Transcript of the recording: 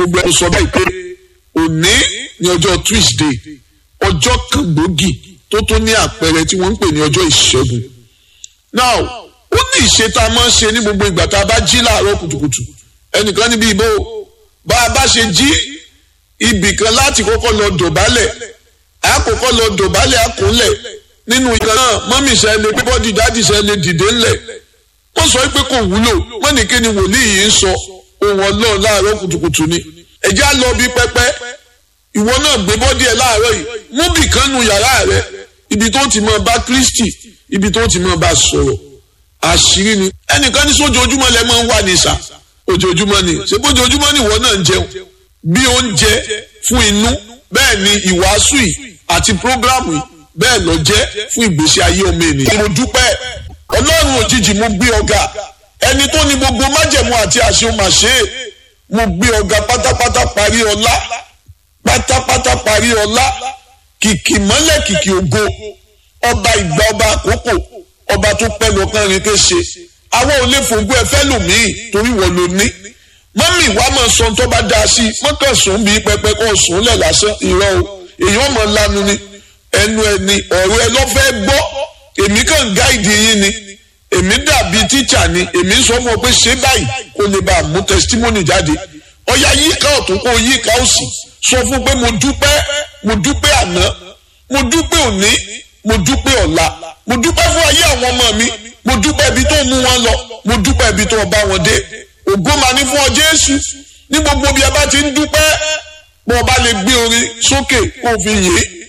gbogbo ẹ̀ sọ báyìí pé òní ní ọjọ́ Tuesday ọjọ́ kan gbòógì tó tó ní àpẹẹrẹ tí wọ́n ń pè ní ọjọ́ ìṣẹ́gun now ó ní ìṣe tá a máa ń ṣe ní gbogbo ìgbà tá a bá jí láàárọ̀ kùtùkùtù ẹnìkan níbi ìbò bá a bá ṣe jí ibì kan láti kọ́kọ́ lọ dọ̀bálẹ̀ àkọ́kọ́ lọ dọ̀bálẹ̀ àkúnlẹ̀ nínú ìkan náà mọ́mì ṣe lè pé bọ́dì dáàdì ṣe lè dìde ńlẹ̀ wọ́n sọ pé kò wúlò wọ́n ní kí ni wòlíì yìí ń sọ ohun ọlọ́run láàárọ̀ kùtùkùtù ni ẹ̀jẹ̀ á lọ bí pẹ́pẹ́ ìwọ náà gbé bọ́dì ẹ̀ láàárọ̀ yìí mú bì kan nu yàrá rẹ ibi tó ti máa bá Kristi ibi tó ti máa bá sọ̀rọ̀ àṣírí ni ẹnìkan ní sójoojúmọ́ lẹ máa ń wà ní ìsà ojoojúmọ́ ni ṣé bójoojúmọ́ ni ìwọ náà ń jẹun bí oúnjẹ fún inú bẹ́ẹ̀ ni ìwàásù yìí àti prógrámù yìí bẹ́ẹ̀ lọ jẹ́ fún ìgbésí ayé ọmọ ènìyàn. mo dúpẹ́ ọlọ́run òjijì mo gbé ọ̀gá ẹni tó ní gbogbo májẹ̀mú àti àṣẹ ó máa ṣe é mo gbé ọ̀gá pátápátá parí ọlá pátápátá parí ọlá kìkì mọ́lẹ̀ kìkì ògo ọba ìgbà ọba àkókò ọba tó pẹ́ lọ́kàn rìn kéṣe àwọn ò lè fògbó ẹ fẹ́ lòmíì torí wọ́n ló ní mọ́mì wa máa sọ tó bá dáa sí i mọ́kàn sùn bí pẹpẹ kó sùn lẹ̀ lásán irọ́ o èèyàn mọ̀ lanu ni ẹnu ẹni ọ̀rọ̀ ẹ lọ́ fẹ́ gbọ́ èmi kàn gáìdì yín ni èmi dàbí tíṣà ni èmi sọ fún ọ pé ṣé báyìí kó lè bá a mú testimony jáde ọ̀yà yíká ọ̀tún kó yíká òsì sọ fún pé mo dúpẹ́ mo dúpẹ́ àná mo dúpẹ́ òní mo dúpẹ́ ọ̀la mo dúpẹ́ fún ayé àwọn ọmọ mi mo dúpẹ́ ibi tó mú wọn lọ mo dúpẹ́ ibi tó bá wọn dé ògo máa ní fún ọ Jésù ní gbogbo bí a bá ti ń dúpẹ́ bó o bá lè gbé orin sókè kó o fi yìn